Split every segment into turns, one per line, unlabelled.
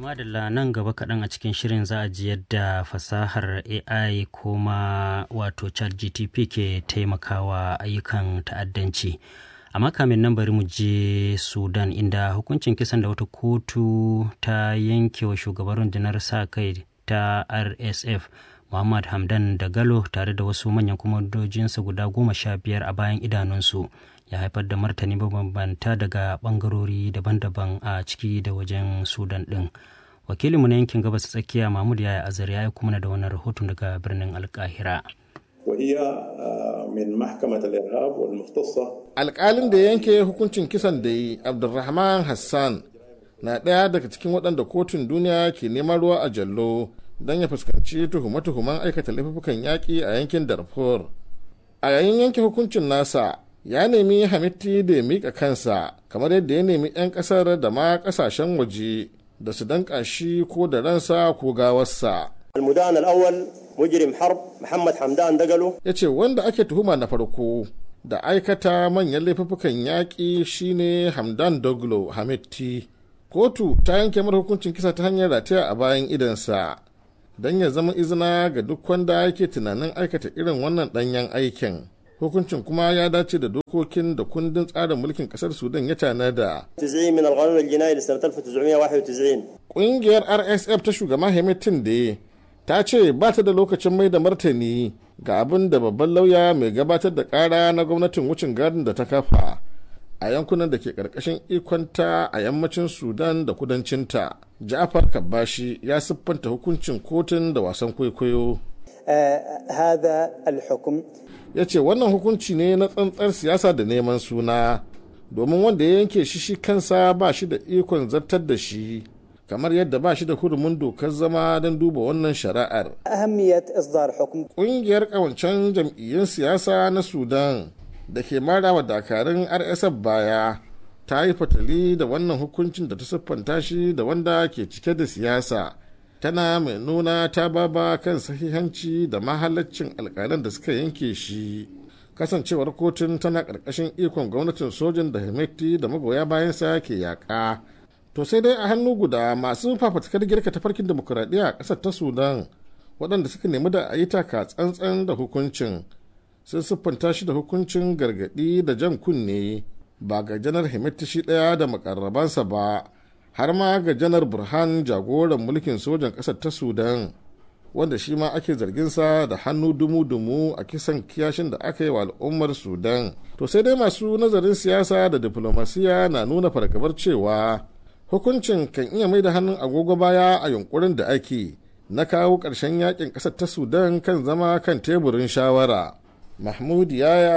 madalla nan gaba kaɗan a cikin shirin za a ji yadda fasahar ai kuma wato chat gtp ke taimakawa ayyukan ta'addanci amma kamin nan bari mu je sudan inda hukuncin kisan da wata kotu ta yanke wa shugaban rundunar sa kai ta rsf muhammad hamdan da galo tare da wasu manyan kwamandojinsa guda goma sha biyar a bayan idanunsu ya haifar da martani mabambanta daga bangarori daban-daban a ciki da wajen sudan din wakilinmu na yankin gabas tsakiya mahmud yaya azar ya yi kuma da wannan rahoton daga birnin alkahira
وهي من محكمة الإرهاب والمختصة
alƙalin da yanke hukuncin kisan da yi abdulrahman hassan na ɗaya daga cikin waɗanda kotun duniya ke neman ruwa a jallo don ya fuskanci tuhume-tuhumen aikata laifukan yaƙi a yankin darfur a yayin yanke hukuncin nasa ya nemi hamitti da ya miƙa kansa kamar yadda ya nemi 'yan ƙasar da ma ƙasashen waje da su danƙa shi ko da ransa ko gawarsa
المدان الأول مجرم حرب محمد حمدان دقلو
ya ce wanda ake tuhuma na farko da aikata manyan laifukan yaƙi shine hamdan doglo hamitti kotu ta yanke mara hukuncin kisa ta hanyar rataya a bayan idansa don ya zama izina ga duk wanda yake tunanin aikata irin wannan ɗanyen aikin hukuncin kuma ya dace da dokokin da kundin tsarin mulkin ƙasar sudan ya tanada
90 من القانون الجنائي لسنة 1991
ƙungiyar rsf ta shugaba hamitin da ta ce ba ta da lokacin mai da martani ga abin da babban lauya mai gabatar da kara na gwamnatin wucin gadin da ta kafa a yankunan da ke karkashin ikonta a yammacin sudan da kudancinta ja'afar kabbashi ya siffanta hukuncin kotun da wasan kwaikwayo
آه هذا الحكم
ya ce wannan hukunci ne na tsantsar siyasa da neman suna domin wanda ya yanke shi shi kansa ba shi da ikon zartar da shi kamar yadda ba shi da hurumin dokar zama don duba wannan shari'ar
أهمية إصدار حكم
ƙungiyar ƙawancen jam'iyyun siyasa na sudan da ke mara wa dakarun rsf baya ta yi fatali da wannan hukuncin da ta siffanta shi da wanda ke cike da siyasa tana mai nuna ta baba kan sahihanci da mahalaccin alƙalan da suka yanke shi kasancewar kotun tana ƙarƙashin ikon gwamnatin sojin da hemeti da magoya bayansa ke yaƙa to sai dai a hannu guda masu fafatakar girka tafarkin demokuraɗiyya a ƙasar ta sudan waɗanda suka nemi da a yi taka tsantsan da hukuncin sun siffanta shi da hukuncin gargaɗi da jan kunne ba ga janar himiti shi ɗaya da makarrabansa ba har ma ga janar burhan jagoran mulkin sojan ƙasar ta sudan wanda shi ma ake zarginsa da hannu dumu-dumu a kisan kiyashin da aka yi wa al'ummar sudan to sai dai masu nazarin siyasa da diflomasiya na nuna fargabar cewa hukuncin kan iya mai da hannun agogo baya a yunkurin da ake na kawo ƙarshen yakin ƙasar ta sudan kan zama kan teburin shawara mahmud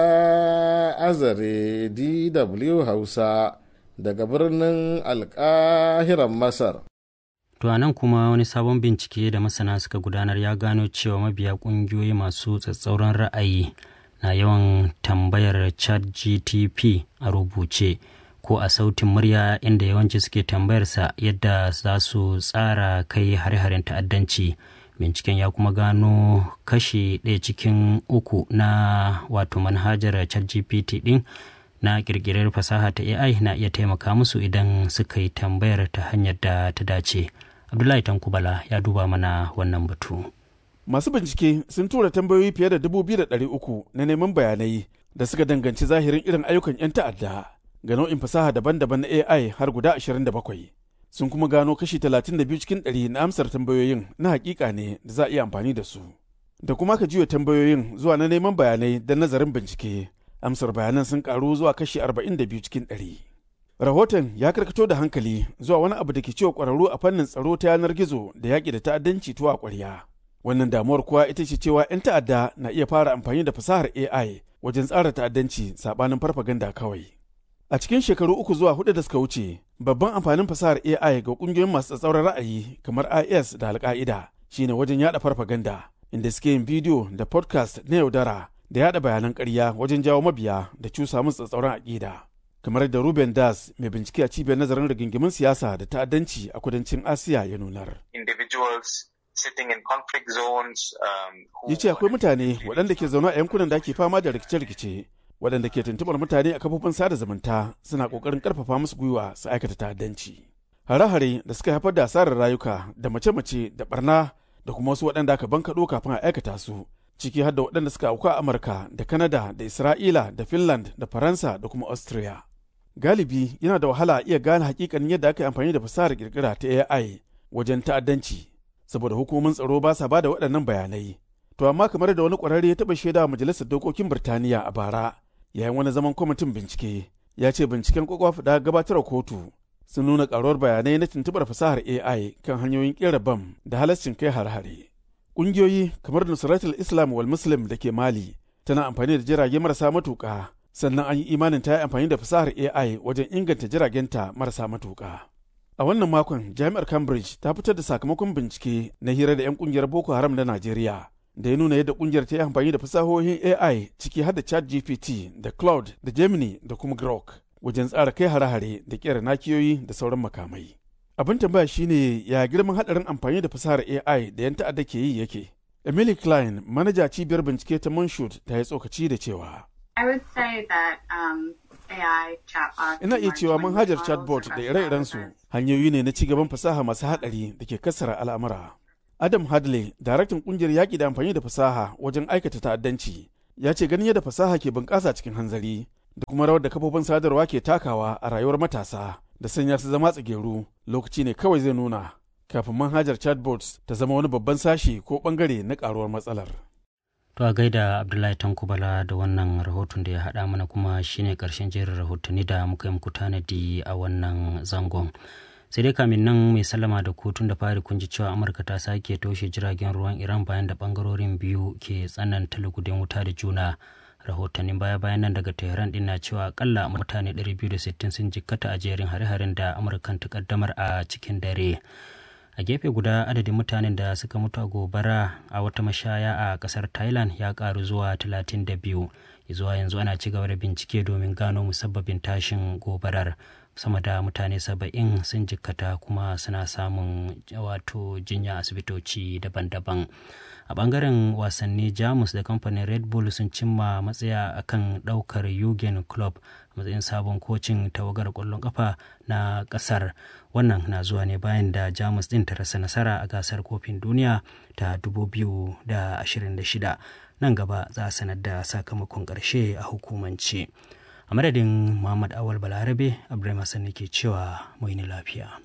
yaya azare dw hausa daga birnin alƙahiran masar
To a nan kuma wani sabon bincike da masana suka gudanar ya gano cewa mabiya ƙungiyoyi masu tsatsauran ra'ayi na yawan tambayar chat GTP a rubuce ko a sautin murya inda yawanci suke tambayarsa yadda za su tsara kai hare-haren ta'addanci. Binciken ya kuma gano kashi ɗaya cikin uku na wato manhajar chat GPT ɗin na ƙirƙirar fasaha ta AI na iya taimaka musu idan suka yi tambayar ta hanyar da ta dace. Abdullahi Tankubala ya duba mana wannan batu.
Masu bincike sun tura tambayoyi fiye da dubu biyu da ɗari uku na neman bayanai da suka danganci zahirin irin ayyukan 'yan ta'adda ga nau'in fasaha daban-daban na AI har guda ashirin da bakwai. Sun kuma gano kashi talatin da biyu cikin ɗari na amsar tambayoyin na hakika ne da za a iya amfani da su. Da kuma ka juya tambayoyin zuwa na neman bayanai da nazarin bincike. Amsar bayanan sun karu zuwa kashi arba'in da biyu cikin ɗari. Rahoton ya karkato da hankali zuwa wani abu da ke cewa ƙwararru a fannin tsaro ta yanar gizo da yaƙi da ta'addanci tuwa ƙwarya. Wannan damuwar kuwa ita ce cewa 'yan ta'adda na iya fara amfani da fasahar AI wajen tsara ta'addanci saɓanin farfaganda kawai. A cikin shekaru uku zuwa hudu da suka wuce, babban amfanin fasahar AI ga ƙungiyoyin masu tsatsauran ra'ayi kamar IS da Al-Qaida shine wajen yaɗa farfaganda, inda suke yin bidiyo da podcast na yaudara da yaɗa bayanan ƙarya wajen jawo mabiya da cusa musu tsatsauran aƙida. kamar da Ruben Das mai bincike a cibiyar nazarin rigingimin siyasa da ta'addanci a kudancin Asiya ya nunar.
individuals sitting in conflict zones. Um, who
Ya ce akwai mutane waɗanda ke zaune a yankunan da ake fama da rikice-rikice waɗanda ke tuntuɓar mutane a kafofin sada zumunta suna ƙoƙarin ƙarfafa musu gwiwa su aikata ta'addanci. hare-hare da suka haifar da asarar rayuka da mace-mace da barna da kuma wasu waɗanda aka bankaɗo kafin a aikata su ciki har da waɗanda suka auku a amurka da kanada da isra'ila da finland da faransa da kuma austria galibi yana da wahala iya gane hakikanin yadda aka yi amfani da fasahar kirkira ta ai wajen ta'addanci saboda hukumomin tsaro ba sa ba da waɗannan bayanai to amma kamar da wani ƙwararre ya taɓa shaida wa majalisar dokokin birtaniya a bara yayin wani zaman kwamitin bincike ya ce binciken kwakwaf da gabatar kotu sun nuna karuwar bayanai na tuntubar fasahar AI kan hanyoyin kera bam da halascin kai har-hare. Ƙungiyoyi kamar Nusratul Islam wal Muslim da ke Mali tana amfani da jirage marasa matuƙa sannan an yi imanin ta yi amfani da fasahar AI wajen inganta jiragenta marasa matuƙa. A wannan makon Jami'ar Cambridge ta fitar da sakamakon bincike na hira da 'yan ƙungiyar Boko Haram na Najeriya da ya nuna yadda ƙungiyar ta yi amfani da fasahohin AI ciki har da ChatGPT da Cloud da Gemini da kuma Grok. wajen tsara kai hare-hare da kera nakiyoyi da sauran makamai. Abin tambaya shine ya girman hadarin amfani da fasahar AI da 'yan ta'adda ke yi yake. Emily Klein, manaja cibiyar bincike ta Monshut ta yi tsokaci da cewa.
I would say that um, AI chatbot
Ina iya cewa manhajar chatbot da ire-irensu hanyoyi ne na ci gaban fasaha masu haɗari da ke kassara al'amura. Adam Hadley, daraktan kungiyar yaƙi da amfani da fasaha wajen aikata ta'addanci, ya ce ganin yadda fasaha ke bunƙasa cikin hanzari da kuma rawar da kafofin sadarwa ke takawa a rayuwar matasa da sanya su zama tsageru lokaci ne kawai zai nuna kafin manhajar chatbots ta zama wani babban sashi ko bangare na karuwar matsalar.
To a gaida Abdullahi Tankubala da wannan rahoton da ya haɗa mana kuma shine ƙarshen jerin rahotanni da muka yi muku tanadi a wannan zangon. sai dai kamin nan mai sallama da kotun da fari kun ji cewa amurka ta sake toshe jiragen ruwan iran bayan da bangarorin biyu ke tsananta lugudin wuta da juna rahotannin baya-bayan nan daga tehran din na cewa akalla mutane 260 sun jikkata a jerin hare-haren da amurkan ta kaddamar a cikin dare a gefe guda adadin mutanen da suka mutu a gobara a wata mashaya a kasar thailand ya karu zuwa 32 zuwa yanzu ana ci gaba da bincike domin gano musabbabin tashin gobarar sama da mutane saba'in sun jikkata kuma suna samun wato jinya asibitoci daban-daban a bangaren wasanni jamus da kamfanin red bull sun cimma matsaya akan daukar yugen club matsayin sabon kocin tawagar kwallon kafa na kasar wannan na zuwa ne bayan da jamus din ta rasa nasara a gasar kofin duniya ta 2026 nan gaba za a sanar da sakamakon karshe a hukumance a madadin muhammad awal balarabe abdulrahman hassan ke cewa mu yi lafiya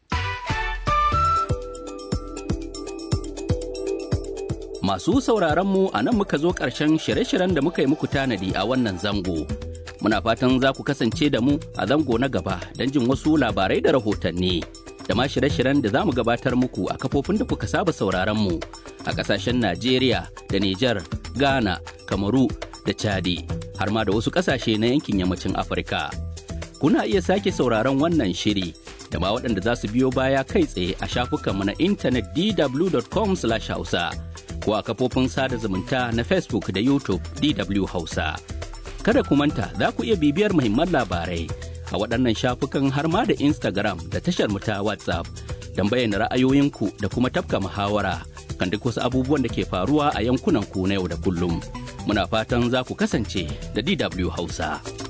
Masu sauraron mu a nan muka zo ƙarshen shirye-shiryen da muka yi muku tanadi a wannan zango. Muna fatan za ku kasance da mu a zango na gaba don jin wasu labarai da rahotanni. Da ma shirye-shiryen da za mu gabatar muku a kafofin da kuka saba sauraron mu a ƙasashen Najeriya da Nijar, Ghana, Kamaru da Chadi, har ma da wasu ƙasashe na yankin yammacin Afirka. Kuna iya sake sauraron wannan shiri da ma waɗanda za su biyo baya kai tsaye a shafukanmu na intanet dw.com/hausa. ko a kafofin sada zumunta na Facebook da YouTube DW Hausa. Kada ku manta za ku iya bibiyar muhimman labarai a waɗannan shafukan har ma da Instagram da tashar mu ta WhatsApp don bayyana ra'ayoyinku da kuma tafka muhawara kan duk wasu abubuwan da ke faruwa a yankunan ku na yau da kullum. Muna fatan za ku kasance da DW Hausa.